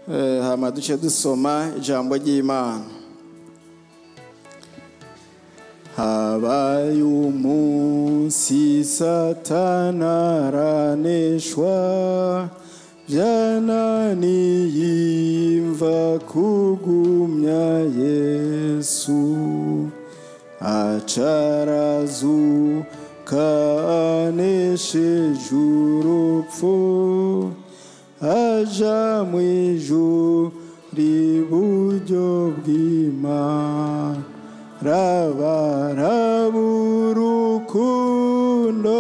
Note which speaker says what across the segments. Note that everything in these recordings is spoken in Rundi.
Speaker 1: Eh, hama duce dusoma ijambo ry'imana habaye umunsi satana araneshwa byananiye imva kugumya yesu acarazuka anesheje urupfu aja mu ijuru iburyo bw'imana rabaraba urukundo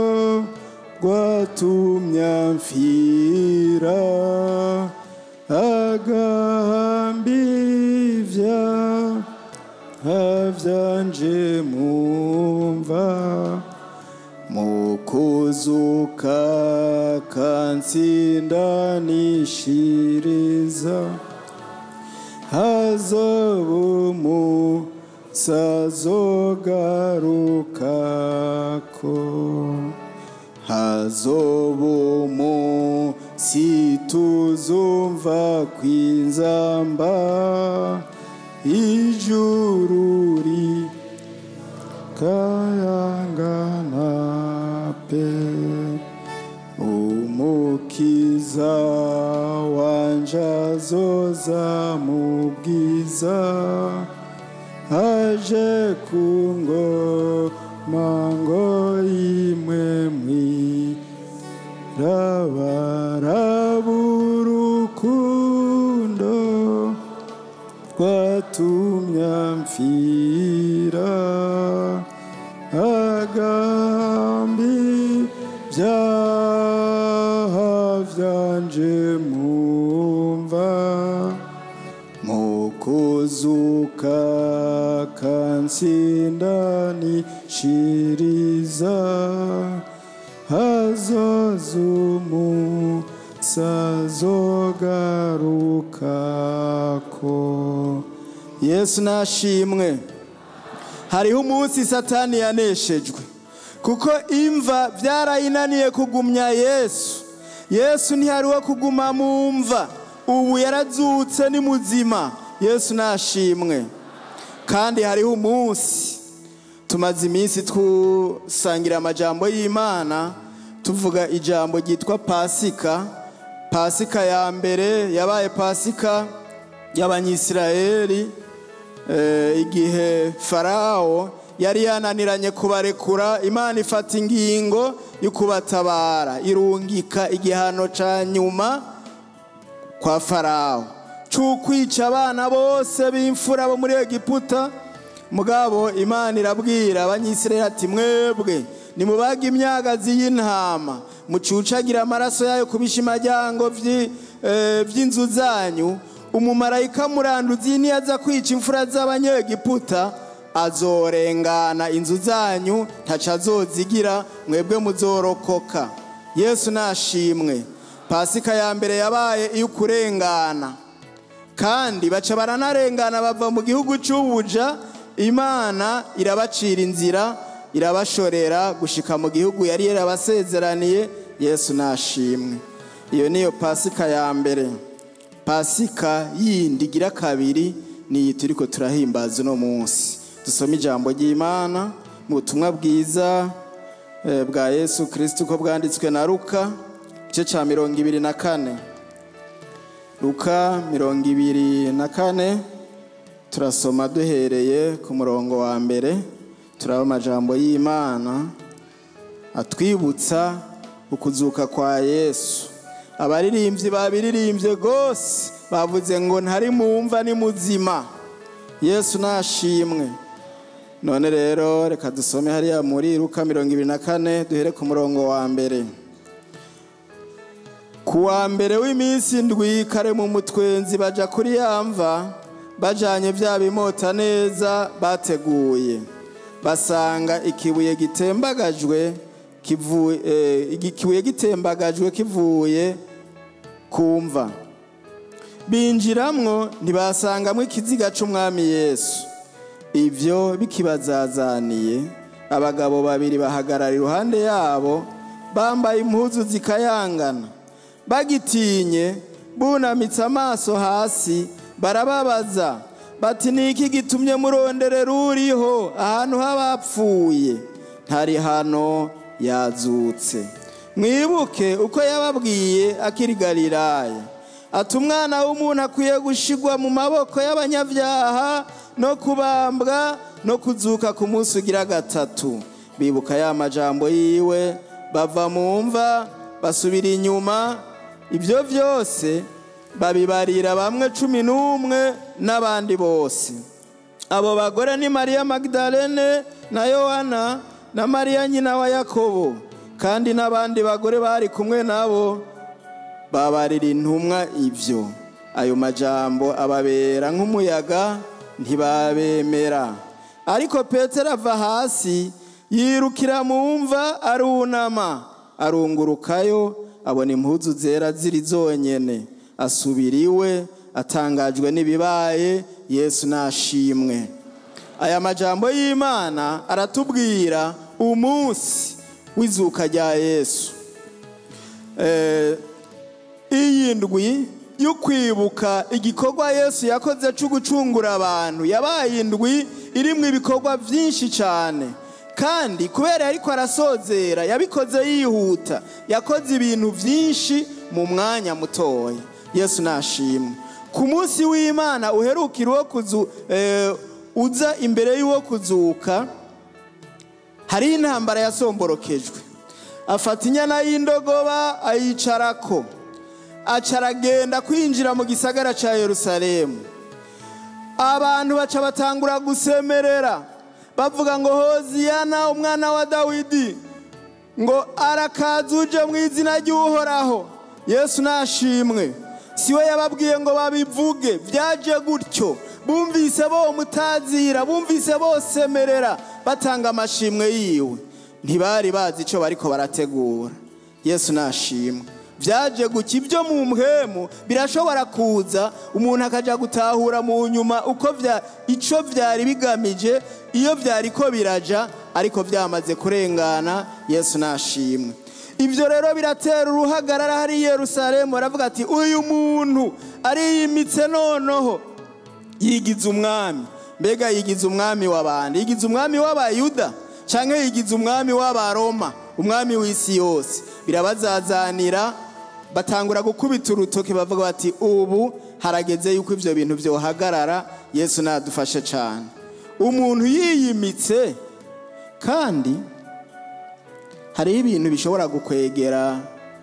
Speaker 1: rwatumye amfira agahambira byanje mumva mukuzuka kansindanishiriza hazobumu sazogarukako hazobumu situzumva kwinzamba ijururi kayangana pe umukiza wanje azoza mu bwiza aje kungoma ngo imwe mwirabaraba urukundo rwatumye amfira agambi byaha byanje mumva mukuzuka kansindanishiriza hazazumu sazogarukako yesu nashimwe hariho umunsi satani yaneshejwe kuko imva byarayinaniye kugumya yesu yesu ntihari wo kuguma mu mva ubu yarazutse ni muzima yesu nashimwe kandi hariho umunsi tumaze iminsi tusangira amajambo y'imana tuvuga ijambo ryitwa pasika pasika ya mbere yabaye pasika y'abanyisirayeli eh, igihe farawo yari yananiranye kubarekura imana ifata ingingo yo kubatabara irungika igihano ca nyuma kwa farawo c'ukwica abana bose b'imfura bo muri egiputa mugabo imana irabwira abanyisirayeli ati mwebwe nimubaga imyagazi y'intama mucucagira amaraso yayo ku bishimajyango vy'inzu zanyu umumarayika muranduzi niyaza kwica imfura z'abanyegiputa azorengana inzu zanyu ntaco azozigira mwebwe muzorokoka yesu nashimwe pasika ya mbere yabaye iyo kurengana kandi baca baranarengana bava mu gihugu c'ubuja imana irabacira inzira irabashorera gushika mu gihugu yari yarabasezeraniye yesu nashimwe iyo niyo pasika ya mbere pasika yindi igira kabiri niyi turiko turahimbaza uno munsi dusome ijambo ry'imana mu butumwa bwiza eh, bwa yesu kristo uko bwanditswe na luka igice ca mirongo ibiri na kane luka mirongo ibiri na kane turasoma duhereye ku murongo wa mbere turaba amajambo y'imana atwibutsa ukuzuka kwa yesu abaririmbyi babiririmbye rwose bavuze ngo ntari mumva ni muzima yesu nashimwe none rero reka dusome hariya muri luka mirongo ibiri na kane duhere ku murongo wa mbere ku wa mbere w'iminsi ndwi kare mu mutwenzi baja kuri ya mva bajanye vya bimota neza bateguye basanga ikibuye gitembagajwe kivuye eh, ikibuye gitembagajwe kivuye kumva binjiramwo ntibasangamwo ikiziga c'umwami yesu ivyo bikibazazaniye abagabo babiri bahagarara iruhande yabo bambaye impuzu zikayangana bagitinye bunamitse amaso hasi barababaza bati ni iki gitumye muronderera uriho ahantu h'abapfuye ntari hano yazutse mwibuke uko yababwiye akiri galilaya ati umwana w'umuntu akwiye gushigwa mu maboko y'abanyabyaha no kubambwa no kuzuka ku munsi ugira gatatu bibuka ya majambo yiwe bava mu mva basubira inyuma ibyo byose babibarira bamwe cumi n'umwe n'abandi bose abo bagore ni mariya magdalene na yohana na mariya nyina wa yakobo kandi n'abandi bagore bari kumwe nabo babarira intumwa ibyo ayo majambo ababera nk'umuyaga ntibabemera ariko petero ava hasi yirukira mu mva arunama arungurukayo abona impuzu zera ziri zonyene asubira iwe atangajwe n'ibibaye yesu nashimwe aya majambo y'imana aratubwira umunsi w'izuka rya yesu iyi ndwi yo kwibuka igikorwa yesu yakoze cyo gucungura abantu yabaye indwi irimo ibikorwa byinshi cyane kandi kubera ariko arasozera yabikoze yihuta yakoze ibintu byinshi mu mwanya mutoya yesu nashimwe ku munsi w'imana uherukira uwo kuzu uza imbere y'uwo kuzuka hari intambara yasomborokejwe afata inyana y'indogoba ayicarako acaragenda kwinjira mu gisagara cya yerusalemu abantu baca batangura gusemerera bavuga ngo hoziyana umwana wa dawidi ngo arakaza uje mu izina ry'uhoraho yesu nashimwe si we yababwiye ngo babivuge byaje gutyo bumvise bo mutazira bumvise bosemerera batanga amashimwe yiwe ntibari bazi icyo bariko barategura yesu nashimwe byaje guca ibyo mu mpwemu birashobora kuza umuntu akajya gutahura mu nyuma uko icyo byari bigamije iyo byari ko biraja ariko byamaze kurengana yesu nashimwe ibyo rero biratera uruhagarara hari Yerusalemu baravuga ati uyu muntu ariyimitse noneho yigize umwami mbega yigize umwami w'abandi yigize umwami w'abayuda cyangwa yigize umwami w'abaroma umwami w'isi yose birabazazanira batangura gukubita urutoki bavuga bati ubu harageze yuko ibyo bintu byohagarara yesu nadufashe cyane umuntu yiyimitse kandi hariho ibintu bishobora gukwegera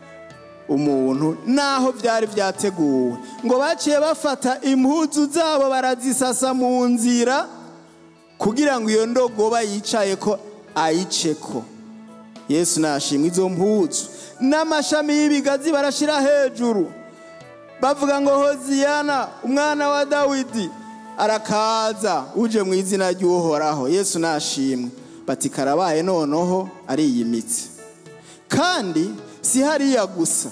Speaker 1: umuntu naho byari byateguwe ngo baciye bafata impuzu zabo barazisasa mu nzira kugira ngo iyo ndogoba yicaye ko ayice ko yesu nashimwe izo mpuzu n'amashami y'ibigazi barashyira hejuru bavuga ngo hoziyana umwana wa dawidi arakaza uje mu izina ry'uhoraho yesu nashimwe bati karabaye noneho ariyimitse kandi si hariya gusa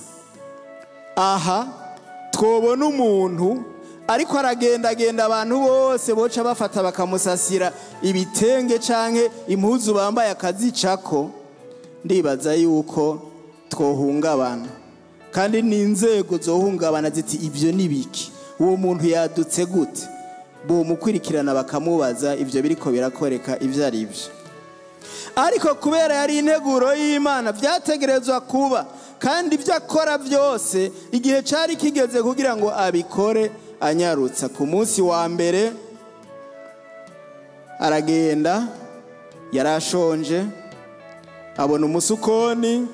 Speaker 1: aha twobona umuntu ariko aragendagenda abantu bose boca bafata bakamusasira ibitenge cyangwa impuzu bambaye akazicako ndibaza yuko twohungabana kandi n'inzego zohungabana ziti ibyo ni biki uwo muntu yadutse gute bumukurikirana bakamubaza ibyo biriko birakoreka ibyo ari byo ariko kubera yari integuro y'imana byategerezwa kuba kandi ibyo akora byose igihe cyari kigeze kugira ngo abikore anyarutsa ku munsi wa mbere aragenda yari ashonje abona umusukoni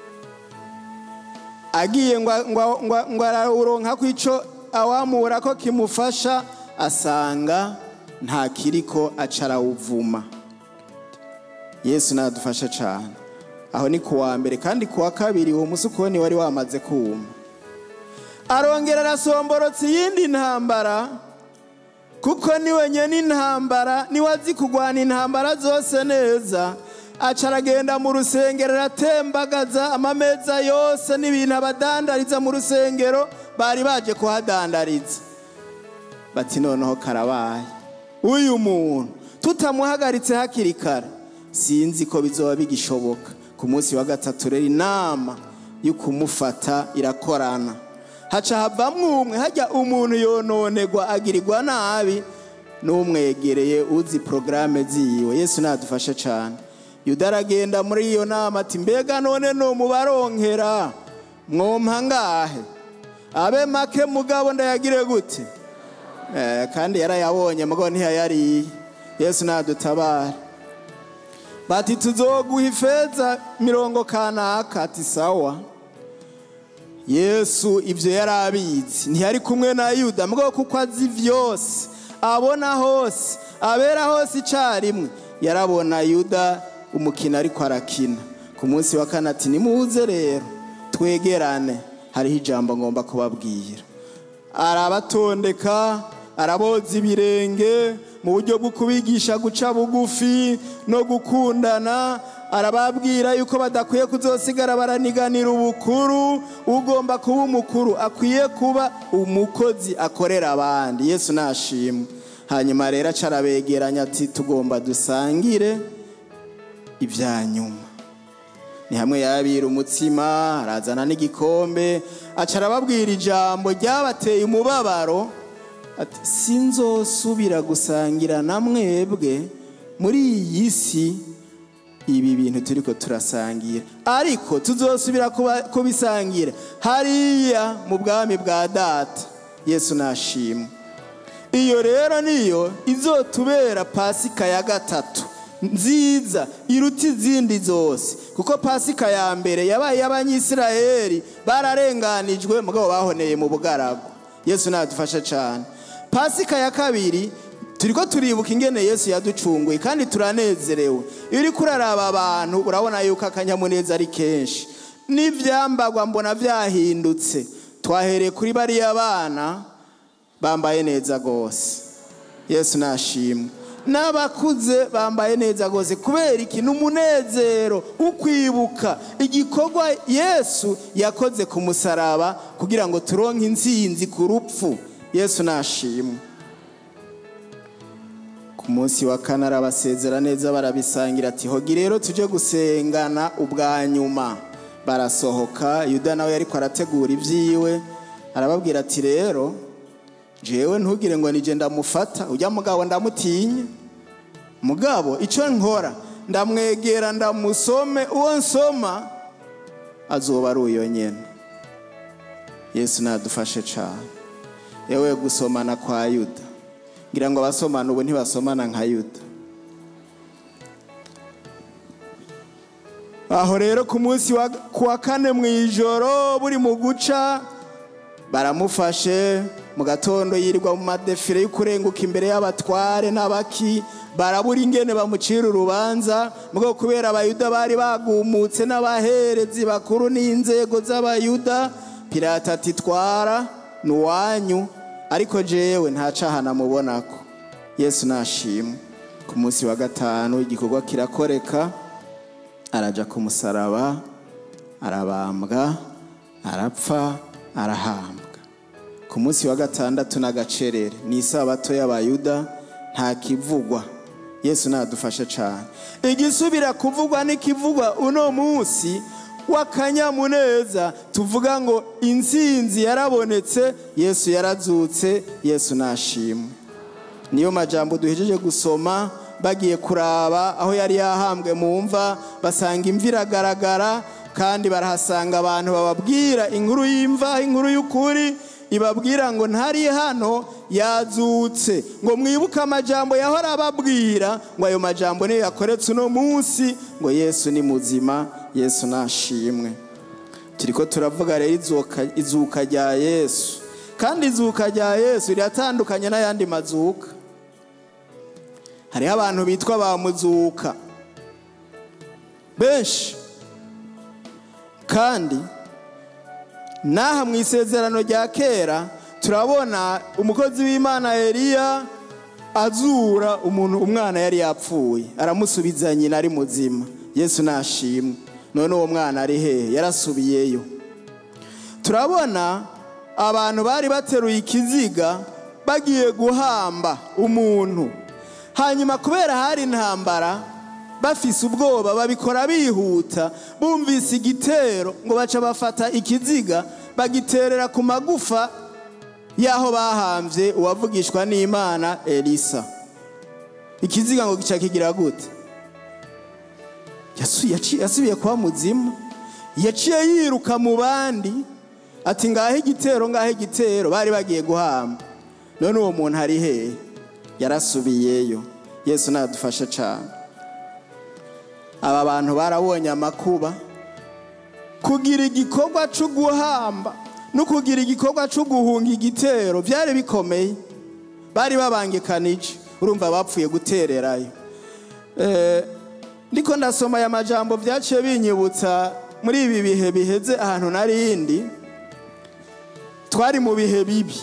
Speaker 1: agiye ngo arawuronka ko icyo awamura ko kimufasha asanga nta kiriko acarawuvuma yesu nadufashe cyane aho ni ku wa mbere kandi ku wa kabiri uwo musukoni wari wamaze kuma arongera arasomborotse iyindi ntambara kuko niwe nyine intambara niwe azi kurwana intambara zose neza aca aragenda mu rusengero aratembagaza amameza yose n'ibintu abadandariza mu rusengero bari baje kuhadandariza bati noneho karabaye uyu muntu tutamuhagaritse hakiri kare sinzi ko bizoba bigishoboka ku munsi wa gatatu rero inama yo kumufata irakorana haca havamwo umwe hajya umuntu yononerwa agirirwa nabi n'umwegereye uzi porogaramu ziwe yesu nadufashe cyane yuda aragenda muri iyo nama ati mbega none ni umubaronkera mwompa ngahe abe make mugabo ndayagire gute Eh, kandi yarayabonye mugabo ntiyayariye yesu nadutabara bati tuzoguha ifeza mirongo kanaka ati sawa yesu ibyo yari abizi ntiyari kumwe na yuda mugabo kuko azi byose abona hose abera hose icyarimwe yarabona yuda umukino ariko arakina ku munsi wa kane ati nimuze rero twegerane hariho ijambo ngomba kubabwira arabatondeka araboza ibirenge mu buryo bwo kubigisha guca bugufi no gukundana arababwira yuko badakwiye kuzosigara baraniganira ubukuru ugomba kuba umukuru akwiye kuba umukozi akorera abandi yesu nashimwe hanyuma rero aca arabegeranya ati tugomba dusangire ibya nyuma ni hamwe yabira umutsima arazana n'igikombe aca arababwira ijambo ryabateye umubabaro ati sinzosubira gusangira na mwebwe muri iyi si ibi bintu turi ko turasangira ariko tuzosubira kuba- kubisangira hariya mu bwami bwa data yesu nashimwe iyo rero niyo izotubera pasika ya gatatu nziza iruta izindi zose kuko pasika ya mbere yabaye iy'abanyisiraheli bararenganijwe mugabo bahoneye mu bugaragu yesu nadufashe cyane pasika ya kabiri turiko turibuka ingene yesu yaducunguye kandi turanezerewe iyo uriko uraraba abantu urabona yuko akanyamuneza ari kenshi n'ivyambagwa mbona vyahindutse twahereye kuri bariya bana bambaye neza rwose yesu nashimwe n'abakuze bambaye neza rwose kubera iki ni umunezero ukwibuka igikorwa yesu yakoze ku musaraba kugira ngo turonke intsinzi ku rupfu yesu nashimwe ku munsi wa kane arabasezera neza barabisangira ati hogi rero tujye gusengana ubwa nyuma barasohoka yuda nawe ariko arategura ibyiwe arababwira ati rero jewe ntugire ngo nije ndamufata ujya mugabo ndamutinya mugabo icyo nkora ndamwegera ndamusome uwo nsoma azoba ari uyo nyene yesu nadufashe cyane yewe gusomana kwa yuda ngira ngo abasomana ubu ntibasomana nka yuda aho rero ku munsi wa ku wa kane mu ijoro buri mu guca baramufashe mu gatondo yirirwa mu madefire yo kurenguka imbere y'abatware n'abaki barabura ingene bamucira urubanza mugabo kubera abayuda bari bagumutse n'abaherezi bakuru n'inzego z'abayuda pirata ati twara ni uwanyu ariko jewe nta caha namubonako yesu nashimwe ku munsi wa gatanu igikorwa kirakoreka araja ku musaraba arabambwa arapfa arahambwa ku munsi wa gatandatu n'agacerere ni isabato y'abayuda nta kivugwa yesu nadufashe cyane igisubira kuvugwa n'ikivugwa uno munsi w'akanyamuneza tuvuga ngo intsinzi yarabonetse yesu yarazutse yesu nashimwe niyo majambo duhejeje gusoma bagiye kuraba aho yari yahambwe mu mva basanga imva iragaragara kandi barahasanga abantu bababwira inkuru y'imva inkuru y'ukuri ibabwira ngo ntari hano yazutse ngo mwibuke amajambo yahora ababwira ngo ayo majambo niyo yakoretse uno munsi ngo yesu ni muzima yesu nashimwe turiko turavuga rero izuka- izuka rya yesu kandi izuka rya yesu riratandukanye n'ayandi mazuka hariho abantu bitwa ba muzuka benshi kandi n'aha mu isezerano rya kera turabona umukozi w'imana eliya azura umuntu umwana yari yapfuye aramusubiza nyina ari muzima yesu nashimwe none uwo mwana ari hehe yarasubiyeyo turabona abantu bari bateruye ikiziga bagiye guhamba umuntu hanyuma kubera hari intambara bafise ubwoba babikora bihuta bumvise igitero ngo baca bafata ikiziga bagiterera ku magufa y'aho bahambye uwavugishwa n'imana elisa ikiziga ngo gica kigira gute Yasu- yaci- yasubiye kuba muzimu yaciye yiruka mu bandi ati ngahe igitero ngahe igitero bari bagiye guhamba none uwo muntu ari hehe yarasubiyeyo yesu nadufashe cyane aba bantu barabonye amakuba kugira igikorwa cyo guhamba no kugira igikorwa cyo guhunga igitero byari bikomeye bari babangikanije urumva bapfuye gutererayo Eh, ndiko ndasoma aya majambo byaciye binyibutsa muri ibi bihe biheze ahantu narindi twari mu bihe bibi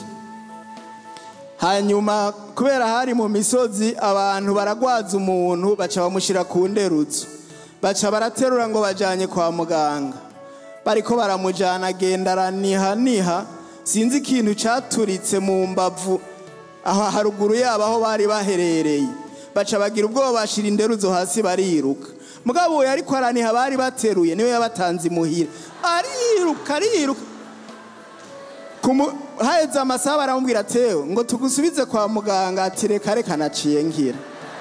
Speaker 1: hanyuma kubera hari mu misozi abantu baragwaza umuntu baca bamushyira ku nderutso baca baraterura ngo bajyanye kwa muganga bariko baramujyana agenda araniha niha sinzi ikintu cyaturitse mu mbavu aho haruguru yabo aho bari baherereye baca bagira ubwoba bashyira inderuzo hasi bariruka mugabo we ariko araniha bari bateruye niwe yabatanze imuhira ariruka ariruka Kumu- haheze amasaha baramubwira tewe ngo tugusubize kwa muganga ati reka reka naciye ngira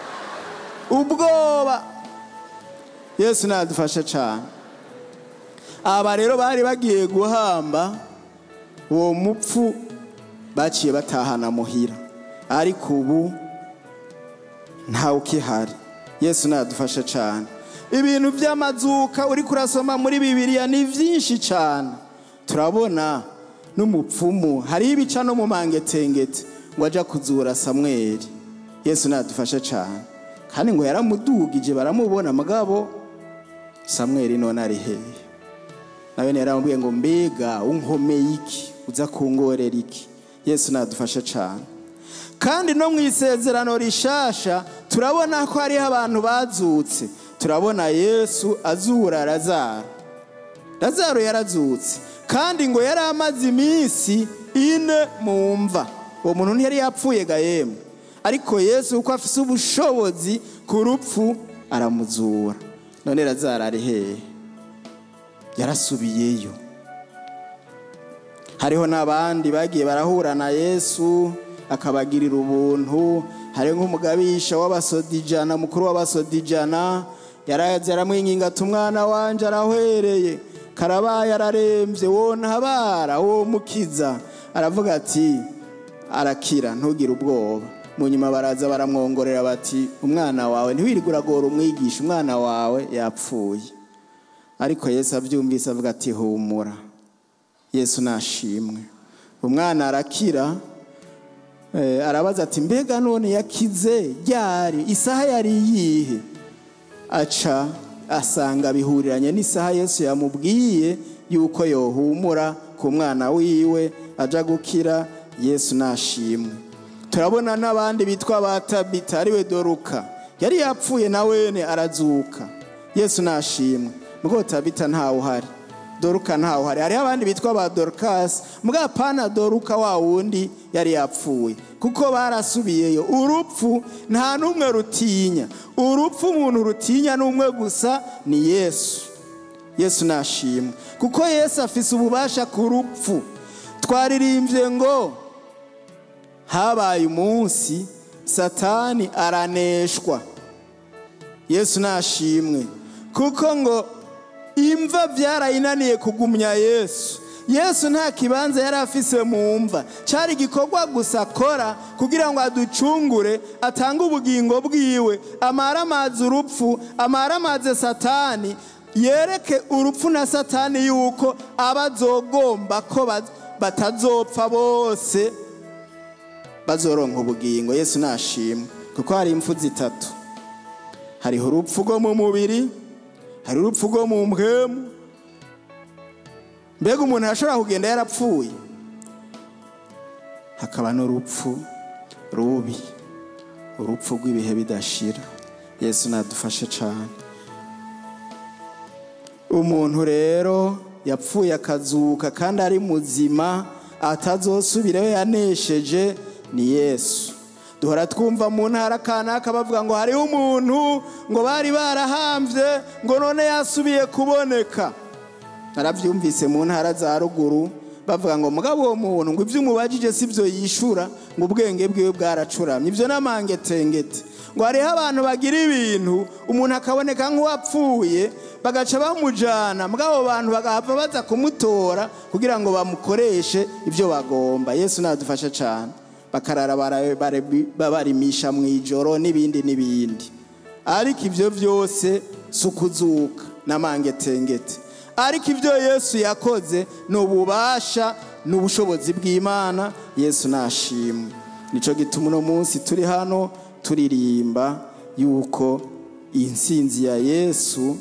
Speaker 1: ubwoba yesu nadufashe cyane aba rero bari bagiye guhamba uwo mupfu baciye batahana muhira ariko ubu ntawe ukihari yesu nadufashe cyane ibintu by'amazuka uri kurasoma muri bibiliya ni byinshi cyane turabona n'umupfumu hariho ibica no mu mangetengete ngo ajya kuzura samweri yesu nadufashe cyane kandi ngo yaramudugije baramubona mugabo samweri none ari hehe nawe yaramubwiye ngo mbega unkomeye iki uza kungorera iki yesu nadufashe cyane kandi no mu isezerano rishasha turabona ko hariho abantu bazutse turabona yesu azura razaro razaro yarazutse kandi ngo yari amaze iminsi ine mu mva uwo muntu ntiyari yapfuye ga yemwe ariko yesu kuko afise ubushobozi ku rupfu aramuzura none razaro ari hehe yarasubiyeyo hariho n'abandi bagiye barahura na yesu akabagirira ubuntu hari nk'umugabisha w'abasodijana mukuru w'abasodijana yaraza aramwinginga ati umwana wanje arahwereye karabaye ararembye wo ntabara wo mukiza aravuga ati arakira ntugire ubwoba mu nyuma baraza baramwongorera bati umwana wawe ntiwirirwe uragora umwigisha umwana wawe yapfuye ariko yesu abyumvise avuga ati humura yesu nashimwe umwana arakira Eh, arabaza ati mbega none yakize ryari isaha yari iyihe aca asanga bihuriranye n'isaha yesu yamubwiye yuko yohumura ku mwana wiwe aja gukira yesu nashimwe turabona n'abandi bitwa ba tabita ariwe doruka yari yapfuye na wene arazuka yesu nashimwe mugo tabita ntawe uhari doruka ntawe uhari hariho abandi bitwa ba dorukasi mbwa pana doruka wa wundi yari yapfuye kuko barasubiyeyo urupfu nta n'umwe rutinya urupfu umuntu rutinya n'umwe gusa ni yesu yesu nashimwe kuko yesu afise ububasha ku rupfu twaririmbye ngo habaye umunsi satani araneshwa yesu nashimwe kuko ngo imva byarayinaniye kugumya yesu yesu nta kibanza yari afise mu mva cyari igikorwa gusa akora kugira ngo aducungure atange ubugingo bwiwe amare amazi urupfu amare amazi satani yereke urupfu na satani yuko aba azogomba ko ba- batazopfa bose bazoronka ubugingo yesu nashimwe kuko hari impfu zitatu hariho urupfu rwo mu mubiri hari urupfu rwo mu mpwemu mbega umuntu arashobora kugenda yarapfuye hakaba n'urupfu rubi urupfu rw'ibihe bidashira yesu nadufashe cyane umuntu rero yapfuye akazuka kandi ari muzima atazosubirayo yanesheje ni yesu duhora twumva mu ntara kanaka bavuga ngo hariho umuntu ngo bari barahambye ngo none yasubiye kuboneka narabyumvise mu ntara za ruguru bavuga ngo mugabo uwo muntu ngo ibyo umubajije si byo yishura ngo ubwenge bwiwe bwaracuramye ibyo n'amangetengete ngo hariho abantu bagira ibintu umuntu akaboneka nk'uwapfuye bagaca bamujana mugabo bantu bagahava baza kumutora kugira ngo bamukoreshe ibyo bagomba yesu nadufasha cyane bakarara bara- bara- babarimisha mu ijoro n'ibindi n'ibindi ariko ibyo byose si ukuzuka n'amangetengete ariko ibyo yesu yakoze ni ububasha n'ubushobozi bw'imana yesu nashimwe nicyo gituma uno munsi turi hano turirimba yuko insinzi ya yesu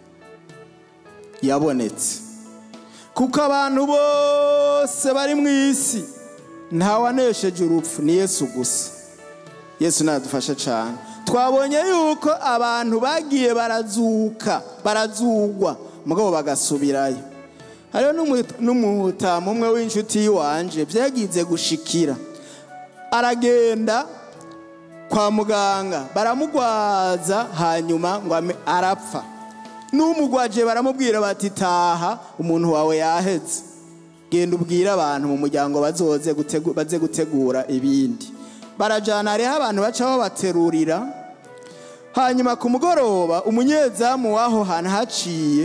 Speaker 1: yabonetse kuko abantu bose bari mu isi ntawanesheje urupfu ni yesu gusa yesu nadufasha cyane twabonye yuko abantu bagiye barazuka barazugwa mugabo bagasubirayo hariho n'umu- n'umutamu umwe w'inshuti y'iwanje byagize gushikira aragenda kwa muganga baramugwaza hanyuma ngo ame- arapfa n'umugwaje baramubwira bati taha umuntu wawe yaheze genda ubwire abantu mu muryango bazoze gutegu- baze gutegura ibindi barajana hariho abantu baca babaterurira hanyuma ku mugoroba umunyezamu w'aho hantu haciye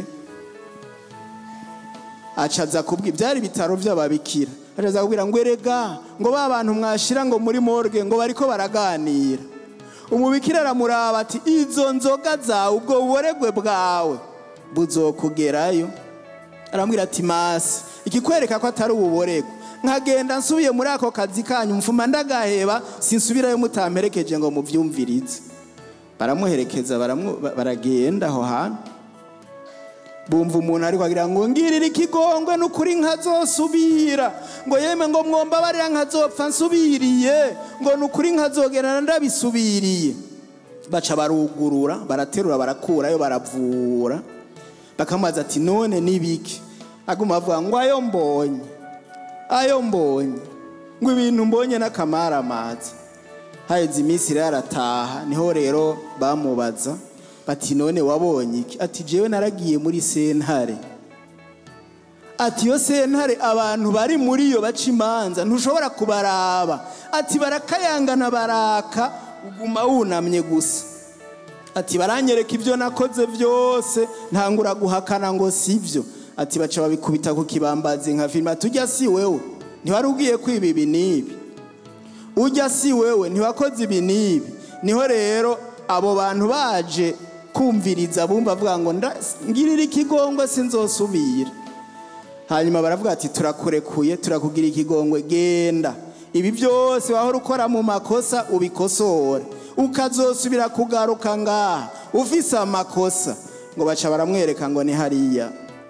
Speaker 1: acaza kubwira byari ibitaro by'ababikira acaza kubwira ngo erega ngo ba bantu mwashira ngo muri morgue ngo bariko baraganira umubikira aramuraba ati izo nzoga zawe ubwo buboregwe bwawe buzokugerayo arambwira ati masi ikikwereka ko atari ububoregwe nkagenda nsubiye muri ako kazi kanyu mfuma ndagaheba sinsubirayo mutamperekeje ngo muvyumvirize baramuherekeza baramu- ba- baragenda aho hantu bumva umuntu ariko agira ngo ngirira ikigongwe n'ukuri nkazosubira ngo yeme ngo mwombabarira nkazopfa nsubiriye ngo n'ukuri nkazogenda ndabisubiriye baca barugurura baraterura barakurayo baravura bakamubaza ati none nibiki aguma avuga ngo ayo mbonye ayo mbonye ngo ibintu mbonye n'akamaramaza haheze iminsi rero arataha niho rero bamubaza bati none wabonye iki ati jewe naragiye muri sentare ati iyo sentare abantu bari muri yo baca imanza ntushobora kubaraba ati barakayangana baraka uguma wunamye gusa ati baranyereka ibyo nakoze byose ntangura guhakana ngo si byo ati baca babikubita ku kibambazi nka filime ati ujya si wewe ntiwari ugiye kwiba ibi n'ibi ujya si wewe ntiwakoze ibi n'ibi niho rero abo bantu baje kumviriza bumva avuga ngo nda- ngirira ikigongwe sinzosubira hanyuma baravuga ati turakurekuye turakugira ikigongwe genda ibi byose wahora ukora mu makosa ubikosore ukazosubira kugaruka ngaha ufise amakosa ngo baca baramwereka ngo ni hariya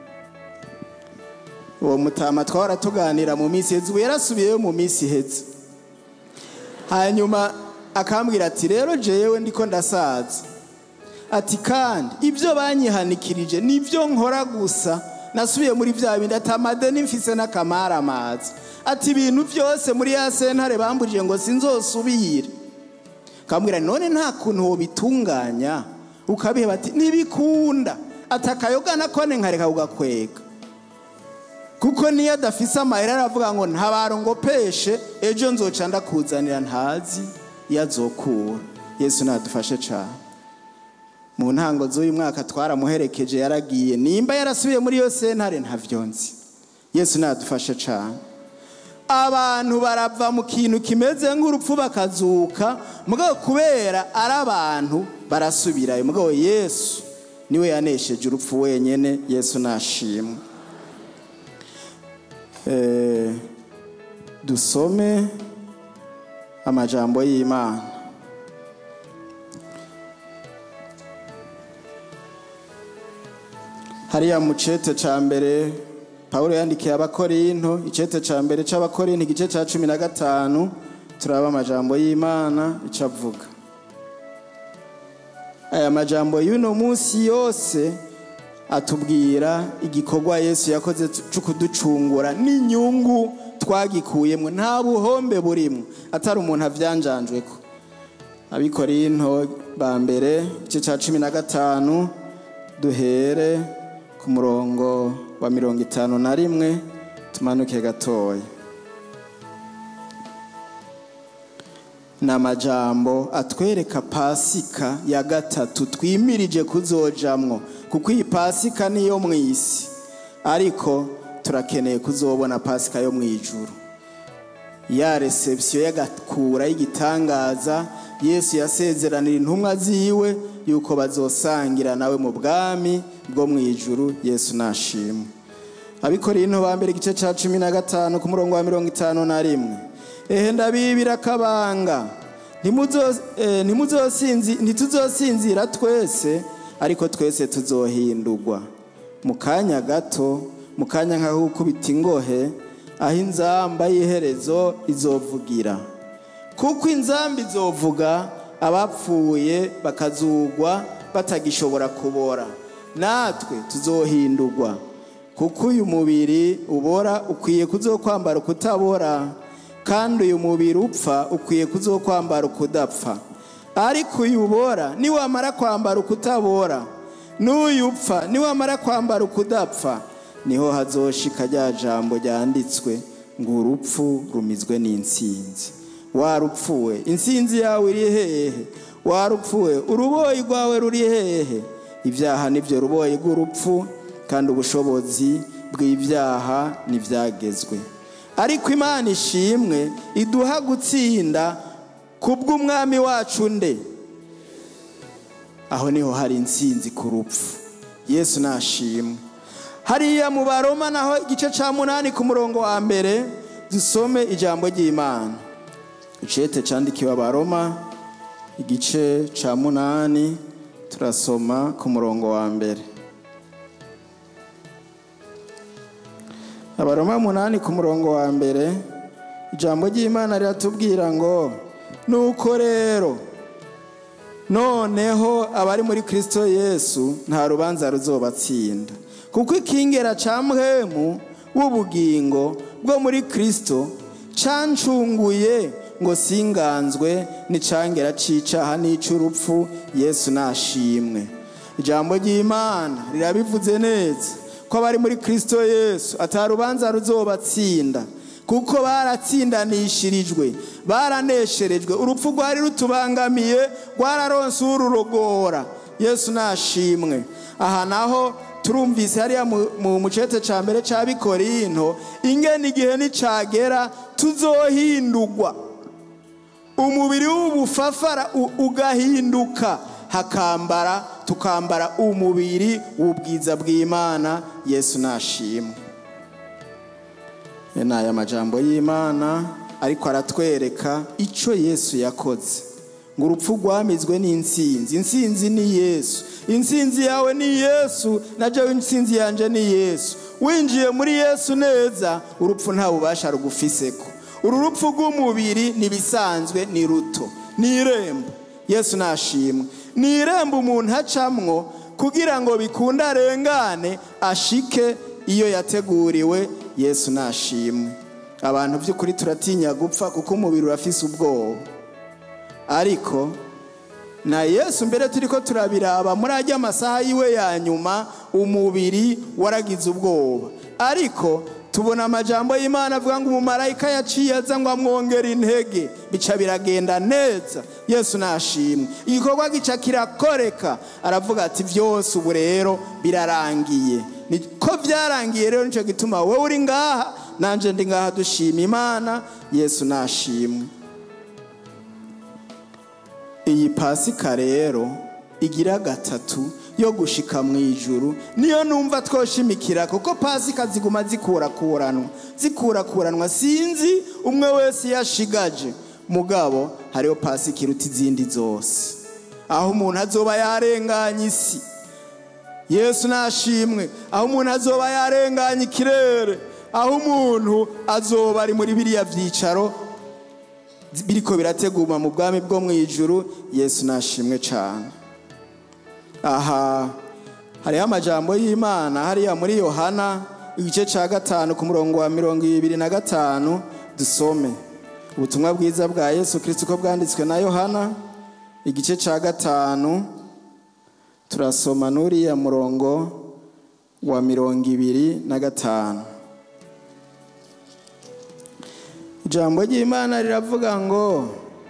Speaker 1: uwo mutama twahora tuganira mu minsi iheze ubu yarasubiyeyo mu minsi iheze hanyuma akambwira ati rero jewe ndiko ndasaza ati kandi ibyo banyihanikirije nibyo nkora gusa nasubiye muri bya bindi ati amadeni mfise n'akamara amazi ati ibintu byose muri ya sentare bambujije ngo sinzosubire kambwira none nta kuntu wobitunganya ukabiheba ati ntibikunda ati akayoga nakone nkareka kugakwega kuko niyo adafise amahera aravuga ngo ntabarongopeshe ejo nzoca ndakuzanira ntazi iyo azokura yesu nadufashe cyane mu ntango z'uyu mwaka twaramuherekeje yaragiye nimba yarasubiye muri iyo sentare ntavyo nzi yesu nadufashe cyane abantu barava mu kintu kimeze nk'urupfu bakazuka mugabo kubera ari abantu barasubirayo mugabo yesu niwe yanesheje urupfu wenyene yesu nashimwe Eh, dusome amajambo y'imana hariya mu cete ca mbere pawulo yandikiye abakorinto icete ca mbere c'abakorinto igice ca cumi na gatanu turaba amajambo y'imana ico avuga aya majambo y'uno munsi yose atubwira igikorwa yesu yakoze cyo kuducungura n'inyungu twagikuyemo nta buhombe burimo atari umuntu avyanjanjweko abikorinto ba mbere igice ca cumi na gatanu duhere ku murongo wa mirongo itanu na rimwe tumanuke gatoya ni amajambo atwereka pasika ya gatatu twimirije kuzojamwo kuko iyi pasika niyo mu isi ariko turakeneye kuzobona pasika yo mu ijuru ya reception y'agakura y'igitangaza yesu yasezeranira intumwa ziwe yuko bazosangira nawe mu bwami bwo mu ijuru yesu nashimwe abikorinto ba mbere igice cya cumi na gatanu ku murongo wa mirongo itanu na rimwe ehe ndabibira akabanga ntituzosinzira twese ariko twese tuzohindurwa mu kanya gato mu kanya nk'aho gukubita ingohe aho inzamba y'iherezo izovugira kuko inzamba izovuga abapfuye bakazugwa batagishobora kubora natwe tuzohindurwa kuko uyu mubiri ubora ukwiye kuzokwambara ukutabora kandi uyu mubiri upfa ukwiye kuzokwambara ukudapfa ariko uyu ubora niwamara kwambara ukutabora n'uyu upfa niwamara kwambara ukudapfa niho hazoshika rya jambo ryanditswe ngo urupfu rumizwe n'insinzi warupfuwe insinzi yawe iri hehe warupfuwe uruboyi rwawe ruri hehe ibyaha nibyo ruboyi rw'urupfu kandi ubushobozi bw'ibyaha ntibyagezwe ariko imana ishimwe iduha gutsinda kubw'umwami wacu nde aho niho hari insinzi ku rupfu yesu nashimwe hariya mu baroma naho igice cya munani ku murongo wa mbere dusome ijambo ry'imana icete cyandikiwe abaroma igice cya munani turasoma ku murongo wa mbere abaroma munani ku murongo wa mbere ijambo ry'imana riratubwira ngo nuko rero noneho abari muri kirisito yesu nta rubanza ruzobatsinda kuko ikingera cya mwemu w'ubugingo bwo muri kirisito cancunguye ngo singanzwe n'icangera c'icaha n'ic'urupfu yesu nashimwe ijambo ry'imana rirabivuze neza ko abari muri kirisito yesu atarubanza ruzobatsinda kuko baratsindanishirijwe baranesherejwe urupfu rwari rutubangamiye rwararonse ururogora yesu nashimwe aha naho turumvise hariya mu mucete cya mbere cya bikorinto ingena igihe nicagera tuzohindurwa umubiri w'ubufafara ugahinduka hakambara tukambara umubiri w'ubwiza bw'imana yesu nashimwe ni aya majambo y'imana ariko aratwereka icyo yesu yakoze ngo urupfu rwamizwe n'insinzi insinzi ni yesu insinzi yawe ni yesu na jewe insinzi yanje ni yesu winjiye muri yesu neza urupfu nta bubasha rugufiseko uru rupfu rw'umubiri ntibisanzwe ni ruto ni irembo yesu nashimwe ni irembo umuntu acamwo kugira ngo bikunde arengane ashike iyo yateguriwe yesu nashimwe abantu by'ukuri turatinya gupfa kuko umubiri urafise ubwoba ariko na yesu mbere turi ko turabiraba muri ajya amasaha yiwe ya nyuma umubiri waragize ubwoba ariko tubona amajambo y'imana avuga ngo umumarayika yaciye aza ngo amwongere intege bica biragenda neza yesu nashimwe igikorwa gica kirakoreka aravuga ati byose ubu rero birarangiye ko byarangiye rero nicyo gituma wowe uri ngaha nanjye ndi ngaha dushima imana yesu nashimwe iyi pasika rero igira gatatu yo gushika mu ijuru niyo numva twoshimikira kuko pasika ziguma zikurakuranwa zikurakuranwa sinzi umwe wese yashigaje mugabo hariho pasika iruta izindi zose aho umuntu azoba yarenganye isi yesu nashimwe aho umuntu azoba yarenganye ikirere aho umuntu azoba ari muri biriya byicaro biriko birateguma mu bwami bwo mu ijuru yesu nashimwe cyane aha hariho amajambo y'imana hariya muri yohana igice cya gatanu ku murongo wa mirongo ibiri na gatanu dusome ubutumwa bwiza bwa yesu kirisiti uko bwanditswe na yohana igice cya gatanu turasoma n'uriya murongo wa mirongo ibiri na gatanu ijambo ry'imana riravuga ngo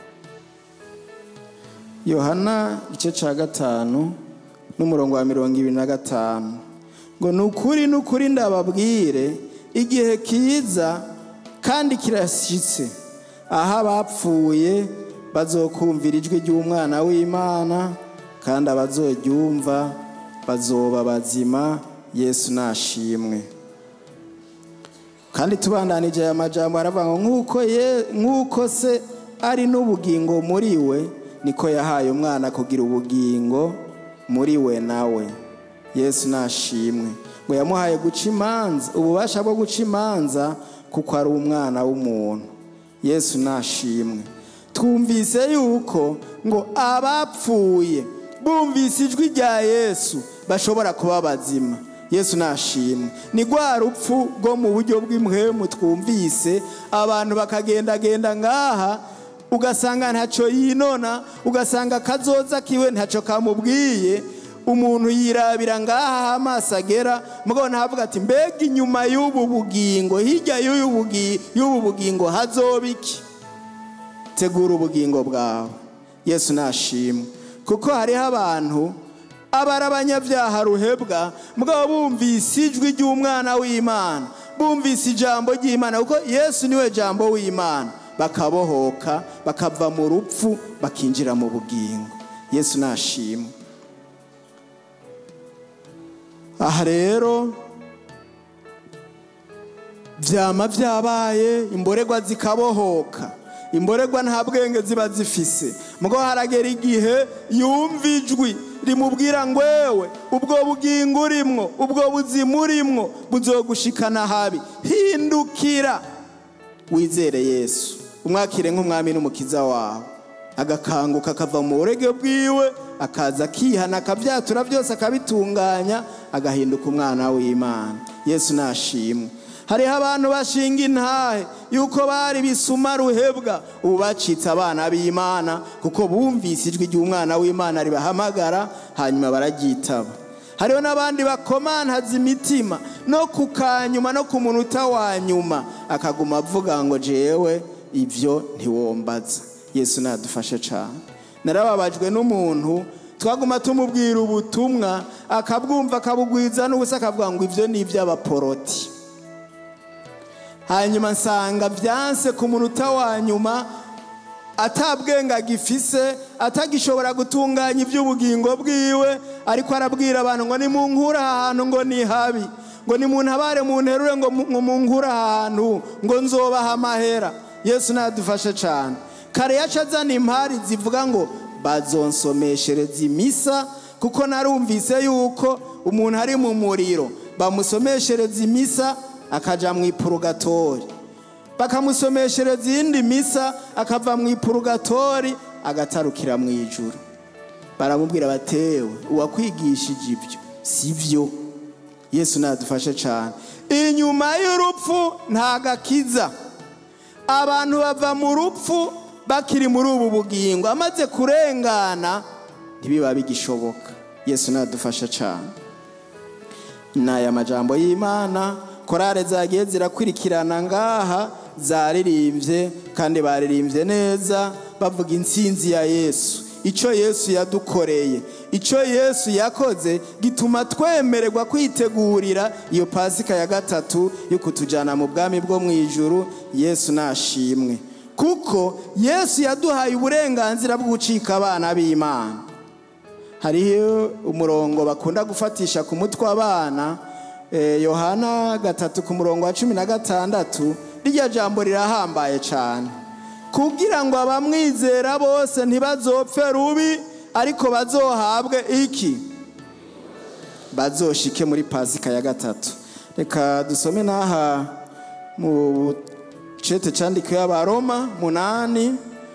Speaker 1: yohana igice cya gatanu n'umurongo wa mirongo ibiri na gatanu ngo ni ukuri ni ukuri ndababwire igihe kiza kandi kirashyitse aho abapfuye bazokumvira ijwi ry'umwana w'imana kandi abazoryumva bazoba bazima yesu nashimwe kandi tubandanije aya majambo aravuga ngo nk'uko ye nk'uko se ari n'ubugingo muri we niko yahaye umwana kugira ubugingo muri we nawe yesu nashimwe ngo yamuhaye guca imanza ububasha bwo guca imanza kuko ari umwana w'umuntu yesu nashimwe twumvise yuko ngo abapfuye bumvise ijwi rya yesu bashobora kuba bazima yesu nashimwe ni rwa rupfu rwo mu buryo bw'imhemu twumvise abantu bakagendagenda ngaha ugasanga ntacyo yinona ugasanga akazoza kiwe ntacyo kamubwiye umuntu yirabira ngaha amaso agera mugabo ntavuga ati mbega inyuma y'ubu bugingo hirya y'ubu bugingo hazoba iki tegura ubugingo bwawe yesu nashimwe kuko hariho abantu aba ari abanyabyaha ruhebwa mugabo bumvise ijwi ry'umwana w'imana bumvise ijambo ry'imana kuko yesu niwe jambo w'imana bakabohoka bakava mu rupfu bakinjira mu bugingo yesu nashimwe aha rero byama byabaye imborerwa zikabohoka imborerwa nta bwenge ziba zifise mugabo haragera igihe yumva ijwi rimubwira ngo wewe ubwo bugingo urimwo ubwo buzima urimwo buzogushikana habi hindukira wizere yesu umwakire nk'umwami n'umukiza wawe agakanguka akava mu burege bwiwe akaza akihana akabyatura byose akabitunganya agahinduka umwana w'imana yesu nashimwe hariho abantu bashinga intahe yuko bari bisuma ruhebwa ubu bacitse abana b'imana kuko bumvise ijwi ry'umwana w'imana ribahamagara hanyuma bararyitaba hariho n'abandi bakomantaza imitima no ku kanyuma no ku munota wa nyuma akaguma avuga ngo jewe ibyo ntiwombaza yesu nadufashe cyane narababajwe n'umuntu twaguma tumubwira ubutumwa akabwumva akabugwiza n'ubusa akavuga ngo ibyo ni iby'abaporoti hanyuma nsanga byanse ku munota wa nyuma atabwenga agifise atagishobora gutunganya iby'ubugingo bwiwe ariko arabwira abantu ngo nimunkure ahantu ngo ni habi ngo nimuntabare munterure ngo munkure ahantu ngo nzobaha amahera yesu nadufashe cyane kare yaca azana impari zivuga ngo bazonsomeshereza imisa kuko narumvise yuko umuntu ari mu muriro bamusomeshereza imisa akaja mu ipurugatori bakamusomeshereza iyindi misa akava mu ipurugatori agatarukira mu ijuru baramubwira batewe uwakwigishije ibyo si byo yesu nadufashe cyane inyuma y'urupfu nta gakiza abantu bava mu rupfu bakiri muri ubu bugingo amaze kurengana ntibiba bigishoboka yesu nadufashe cyane ni aya majambo y'imana korale zagiye zirakurikirana ngaha zaririmbye kandi baririmbye neza bavuga intsinzi ya yesu icyo yesu yadukoreye icyo yesu yakoze gituma twemererwa kwitegurira iyo pasika ya gatatu yo kutujyana mu bwami bwo mu ijuru yesu nashimwe kuko yesu yaduhaye uburenganzira bwo gucika abana b'imana hariho umurongo bakunda gufatisha ku mutwe abana yohana gatatu ku murongo wa cumi na gatandatu rirya jambo rirahambaye cyane kugira ngo abamwizera bose ntibazopfe rubi ariko bazohabwe iki bazoshike muri pasika ya gatatu reka dusome n'aha mu cete cyandikiwe abaroma munani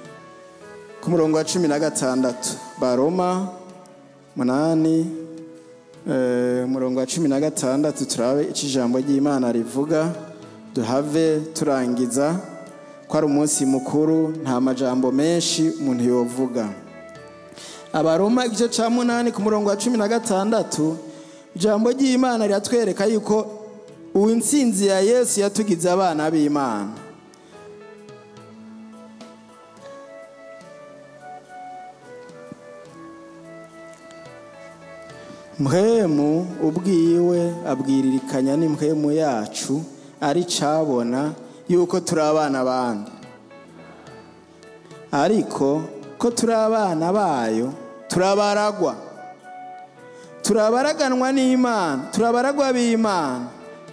Speaker 1: ku murongo wa cumi na gatandatu baroma munani umurongo wa cumi na gatandatu turabe icyo ijambo ry'imana rivuga duhave turangiza ko ari umunsi mukuru nta majambo menshi umuntu yovuga abaroma igice cya munani ku murongo wa cumi na gatandatu ijambo ry'imana riratwereka yuko uw'insinzi ya yesu yatugize abana b'imana mpwemu ubwiwe abwiririkanya n'impwemu yacu ari cabona yuko turi abana bandi ariko ko turi abana bayo turabaragwa turabaraganwa n'imana turabaragwa b'imana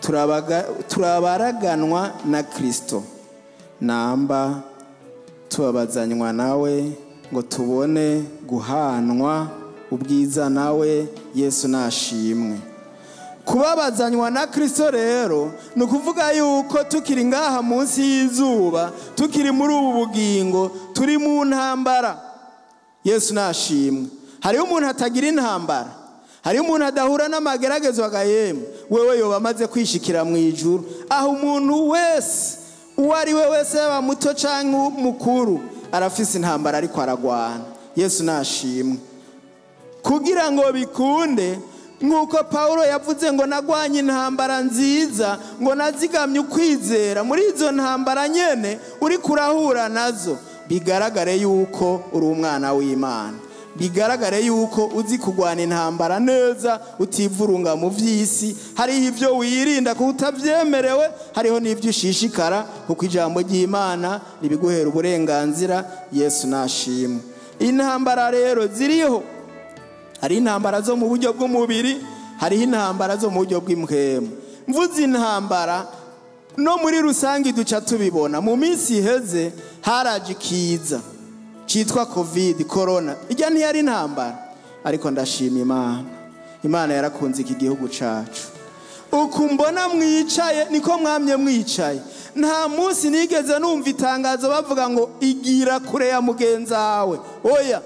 Speaker 1: turabaraganwa na kirisito namba tubabazanywa nawe ngo tubone guhanwa ubwiza nawe yesu nashimwe kubabazanywa na kirisito rero ni ukuvuga yuko tukiri ngaha munsi y'izuba tukiri muri ubu bugingo turi mu ntambara yesu nashimwe hariho umuntu atagira intambara hariho umuntu adahura n'amageragezo agahema wewe yoba amaze kwishikira mu ijuru aho umuntu wese uwo ari we wese yaba muto cyangwa mukuru arafise intambara ariko aragwana yesu nashimwe kugira ngo bikunde nk'uko paul yavuze ngo nagwanye intambara nziza ngo nazigamye ukwizera muri izo ntambara nyine uri kurahura nazo bigaragare yuko uri umwana w'imana bigaragare yuko uzi kurwana intambara neza utivurunga mu by'isi hariho ibyo wirinda kuko utabyemerewe hariho n'ibyo ushishikara kuko ijambo ry'imana ribiguhera uburenganzira yesu nashimwe intambara rero ziriho hari intambara zo mu buryo bw'umubiri hariho intambara zo mu buryo bw'impwemu mvuze intambara no muri rusange duca tubibona mu minsi iheze haraje ikiza cyitwa kovide korona ijya ntiyari intambara ariko ndashima imana imana yarakunze iki gihugu cyacu uku mbona mwicaye niko mwamye mwicaye nta munsi nigeze numva itangazo bavuga ngo igira kure ya mugenzi wawe oya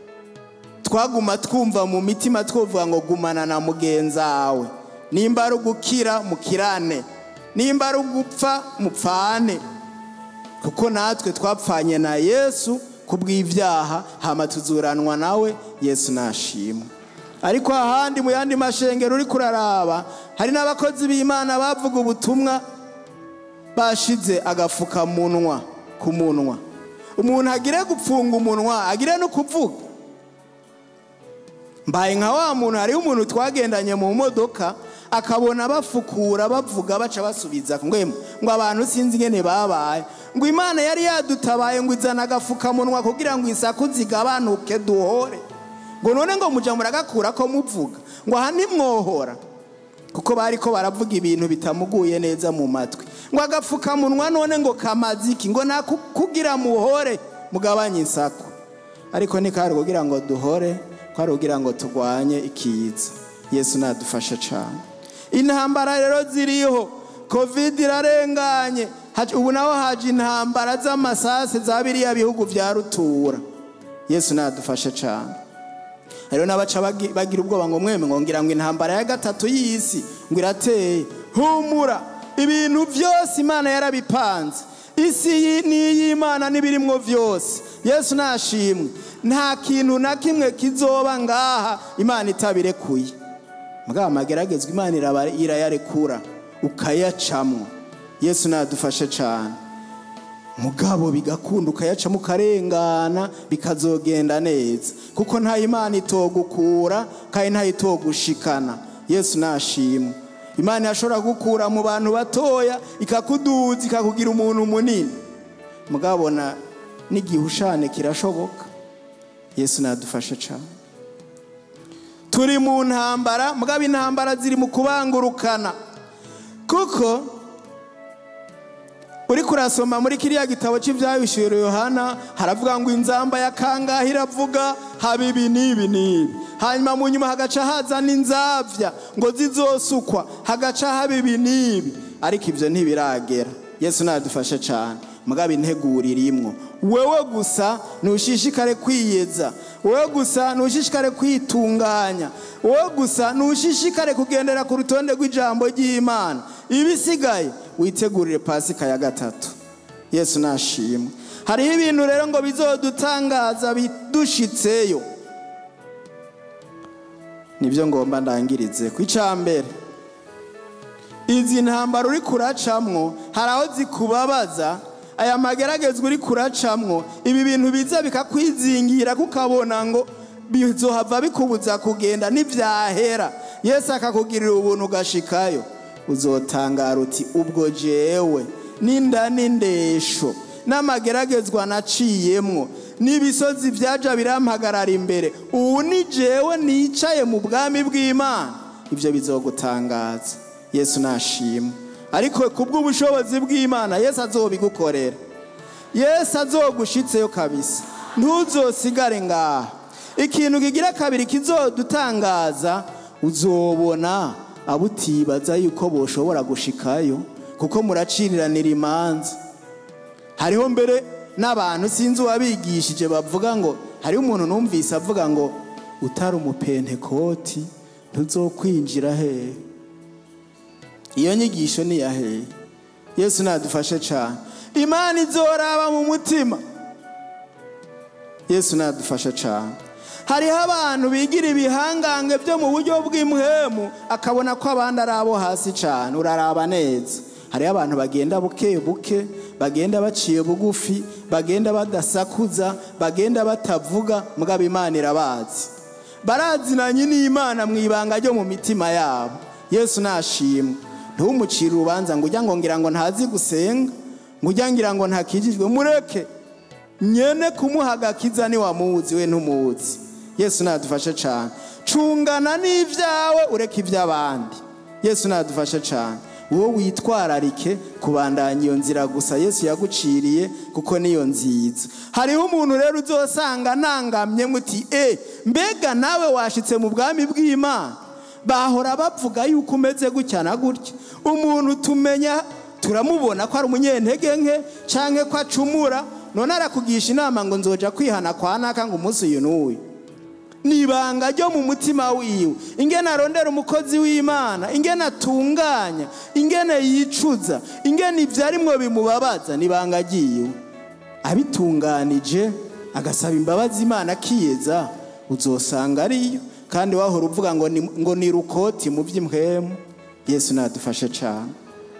Speaker 1: twaguma twumva mu mitima twavuga ngo gumana na mugenzi wawe nimba ari ugukira mukirane nimba ari ugupfa mupfane kuko natwe twapfanye na yesu kubw'ibyaha hama tuzuranwa nawe yesu nashimwe ariko ahandi mu yandi mashengero uri kuraraba hari n'abakozi b'imana bavuga ubutumwa bashize agafukamunwa ku munwa umuntu agire gupfunga umunwa agire no kuvuga mbaye nka wa muntu hariho umuntu twagendanye mu modoka akabona bafukura bavuga baca basubiza ngo ngo abantu sinzi ingene babaye ngo imana yari yadutabaye ngo izana agafukamunwa kugira ngo isaku zigabanuke duhore ngo none ngo muja muragakura ko muvuga ngo aha ntimwohora kuko bari ko baravuga ibintu bitamuguye neza mu matwi ngo agapfukamunwa none ngo kamaze iki ngo nakugira muhore mugabanye isaku ariko ntikari kugira ngo duhore kwari kugira ngo turwanye ikiza yesu nadufashe cyane intambara rero ziriho kovide irarenganye ubu naho haje intambara z'amasase za biriya bihugu bya rutura yesu nadufashe cyane rero n'abaca bagira ubwoba ngo mweme ngo ngira ngo intambara ya gatatu y'isi ngo irateye humura ibintu byose imana yarabipanze isi ni iy'imana n'ibirimwo byose yesu nashimwe nta kintu na kimwe kizoba ngaha imana itabirekuye mbwa mageragezwa imana irayarekura ukayacamwo yesu nadufashe cyane mugabo bigakunda ukayacamo ukarengana bikazogenda neza kuko nta imana itogukura kandi nta itogushikana yesu nashimwe imana yashobora gukura mu bantu batoya ikakuduza ikakugira umuntu munini mugabona n'igihushane kirashoboka yesu nadufashe cyane turi mu ntambara mugabo intambara ziri mu kubangurukana kuko uri kurasoma muri kiriya gitabo cy'ibyabishyura yohana haravuga ngo inzamba ya kangahe iravuga haba ibi n'ibi n'ibi hanyuma mu nyuma hagaca haza n'inzabya ngo zizosukwa hagaca haba ibi n'ibi ariko ibyo ntibiragera yesu nadufashe cyane mugabo integura irimwo wowe gusa ntushishikare kwiyeza wowe gusa ntushishikare kwitunganya wowe gusa ntushishikare kugendera ku rutonde rw'ijambo ry'imana ibisigaye witegurire pasika ya gatatu yesu nashimwe hariho ibintu rero ngo bizodutangaza bidushitseyo nibyo ngomba ndangirize ku mbere izi ntambaro uri kuracamwo hari aho zikubabaza aya mageragezwa uri kuracamwo ibi bintu biza bikakwizingira kukabona ngo bizohava bikubuza kugenda n'ivyahera yesu akakugirira ubuntu ugashikayo uzotangara uti ubwo jewe n'inda n'indesho n'amageragezwa naciyemwo n'ibisozi vyaja birampagarara imbere ubu ni jewe nicaye mu bwami bw'imana ivyo bizogutangaza yesu nashimwe ariko kubw'ubushobozi bw'imana yesu azobigukorera yesu azogushitseyo kabisa ntuzosigare ngaha ikintu kigira kabiri kizodutangaza uzobona abo utibaza yuko boshobora gushikayo kuko muraciriranira imanza hariho mbere n'abantu sinzi uwabigishije bavuga ngo hariho umuntu numvise avuga ngo utari umupentekoti ntuzokwinjira hehe iyo nyigisho ni iya hehe yesu nadufashe cyane imana izoraba mu mutima yesu nadufashe cyane hariho abantu bigira ibihangange byo mu buryo bw'imhemu akabona ko abandi ari abo hasi cyane uraraba neza hariho abantu bagenda buke buke bagenda baciye bugufi bagenda badasakuza bagenda batavuga mugabo imana irabazi barazinanye n'imana mu ibanga ryo mu mitima yabo yesu nashimwe ntumucire urubanza ngo ujya ngo ngira ngo ntazi gusenga ngo ujya ngira ngo ntakijijwe mureke nyene kumuha agakiza niwamuzi we ntumuzi yesu nadufashe cyane cungana n'ibyawe ureke iby'abandi yesu nadufashe cyane wowe witwararike kubandanya iyo nzira gusa yesu yaguciriye kuko niyo nziza hariho umuntu rero uzosanga nangamye muti e mbega nawe washitse mu bwami bw'imana bahora bavuga yuko umeze gutya na gutya umuntu tumenya turamubona ko ari umunyentege nke cyangwa ko acumura none arakugisha inama ngo nzoja kwihana kwa naka ngo umunsi uyu n'uyu ni ibanga ryo mu mutima wiwe ingene arondera umukozi w'imana ingene atunganya ingene yicuza ingene ibyarimwo bimubabaza ni ibanga ryiwe abitunganije agasaba imbabazi imana akiyeza uzosanga ariyo kandi wahora uvuga ngo ni, ngo ni rukoti mu by'imhemu yesu nadufashe cyane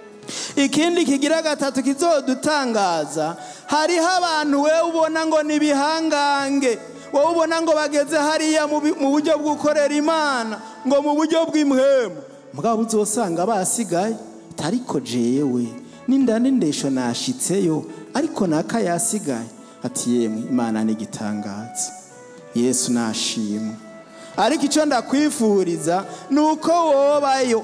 Speaker 1: ikindi kigira gatatu kizodutangaza hariho abantu we ubona ngo ni ibihangange wowe ubona ngo bageze hariya mu buryo bwo gukorera imana ngo mu buryo bw'imhemu mugabo uzosanga basigaye ariko jewe n'inda n'indesho nashitseyo ariko naka yasigaye ati yemwe imana ni igitangaza yesu nashimwe ariko icyo ndakwifuriza ni uko wobayo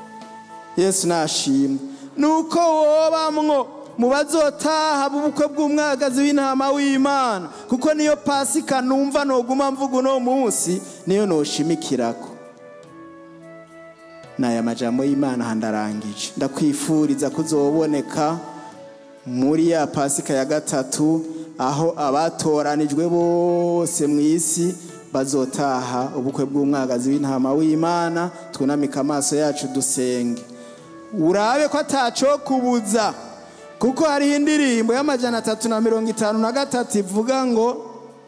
Speaker 1: yesu nashimwe ni uko wobamwo mu bazotaha b'ubukwe bw'umwagazi w'intama w'imana kuko niyo pasika numva noguma mvuga uno munsi niyo noshimikirako ni aya majambo y'imana handarangije ndakwifuriza kuzoboneka muri ya pasika ya gatatu aho abatoranijwe bose mu isi bazotaha ubukwe bw'umwagazi w'intama w'imana twunamike amaso yacu dusenge urabe ko ataco kubuza kuko hariho indirimbo y'amajana atatu na mirongo itanu na gatatu ivuga ngo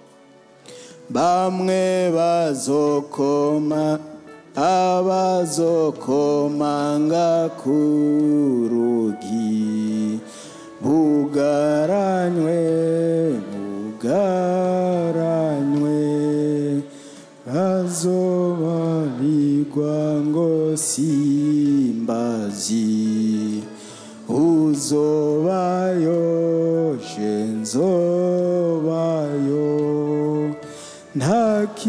Speaker 1: bamwe bazokoma abazokomanga ku rugi bugaranywe bugaranywe bazobarirwa ngo simbazi uzobayo je nzobayo ntaki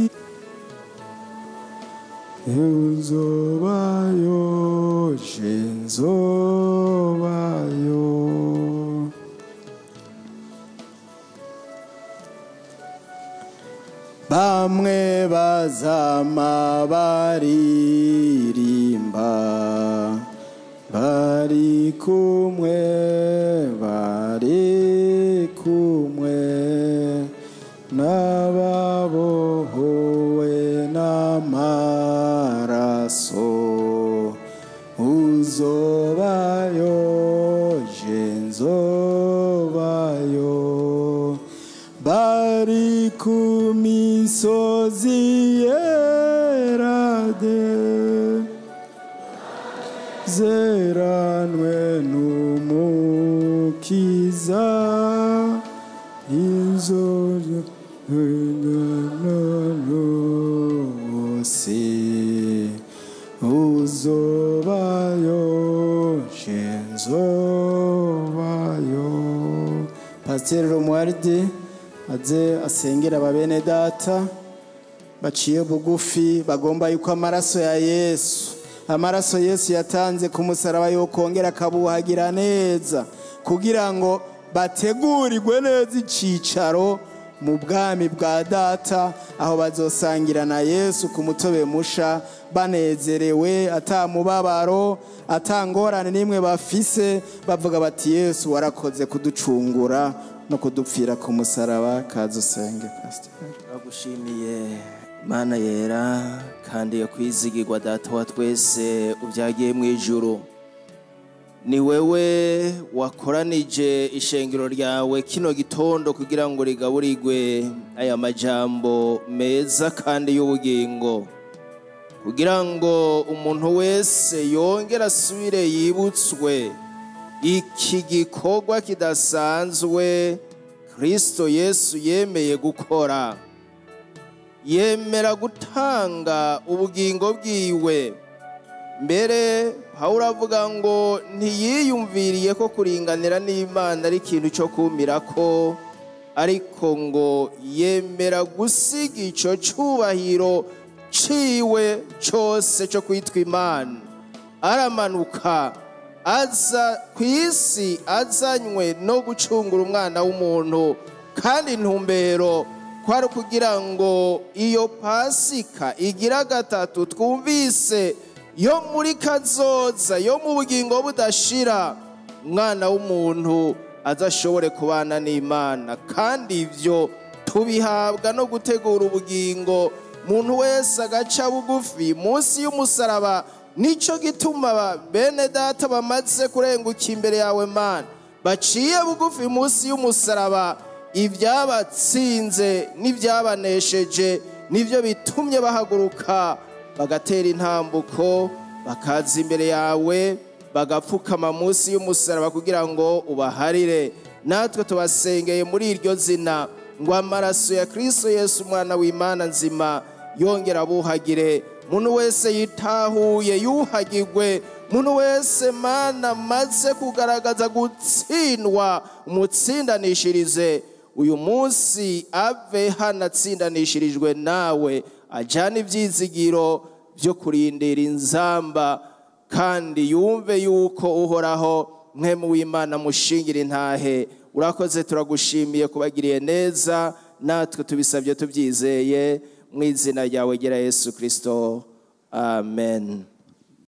Speaker 1: uzobayo je nzobayo bamwe bazama baririmba bari kumwe bari kumwe n'ababohowe n'amaraso uzobayo je nzobayo bari ku misozi yerade zeranwe n'umukiza inzoga pasiteri romuwaridi aze asengera ababene data baciye bugufi bagomba yuko amaraso ya yesu amaraso yesu yatanze ku musaraba yokongera akabuhagira neza kugira ngo bategurirwe neza icicaro mu bwami bwa data aho bazosangira na yesu ku mutobe musha banezerewe atamubabaro atangorane n'imwe bafise bavuga bati yesu warakoze kuducungura no kudupfira ku musaraba kaza usenge pasiteri
Speaker 2: turagushimiye mana yera kandi yo kwizigirwa data wa twese ubyagiye mu ijuru ni wewe wakoranije ishengero ryawe kino gitondo kugira ngo rigaburirwe aya majambo meza kandi y'ubugingo kugira ngo umuntu wese yongere asubire yibutswe iki gikorwa kidasanzwe kirisito yesu yemeye gukora yemera gutanga ubugingo bwiwe mbere pawulo avuga ngo ntiyiyumviriye ko kuringanira n'imana ari ikintu cyo kumira ko ariko ngo yemera gusiga icyo cyubahiro ciwe cyose cyo kwitwa imana aramanuka aza ku isi azanywe no gucungura umwana w'umuntu kandi intumbero kwari kugira ngo iyo pasika igira gatatu twumvise yo muri kazoza yo mu bugingo budashira umwana w'umuntu azashobore kubana n'imana kandi ibyo tubihabwa no gutegura ubugingo umuntu wese agaca bugufi munsi y'umusaraba nicyo gituma bene data bamaze kurenguka imbere yawe mana baciye bugufi munsi y'umusaraba ibyabatsinze n'ibyabanesheje nibyo bitumye bahaguruka bagatera intambuko bakaza imbere yawe bagapfukama munsi y'umusaraba kugira ngo ubaharire natwe tubasengeye muri iryo zina ngo amaraso ya kirisito Yesu umwana w'imana nzima yongera abuhagire muntu wese yitahuye yuhagirwe muntu wese mana maze kugaragaza gutsindwa umutsindanishirize uyu munsi ave hanatsindanishirijwe nawe ajyana ibyizigiro byo kurindira inzamba kandi yumve yuko uhoraho mwe mu w'imana mushingira intahe urakoze turagushimiye kubagiriye neza natwe tubisabye tubyizeye mu izina ryawe gera yesu kirisito amen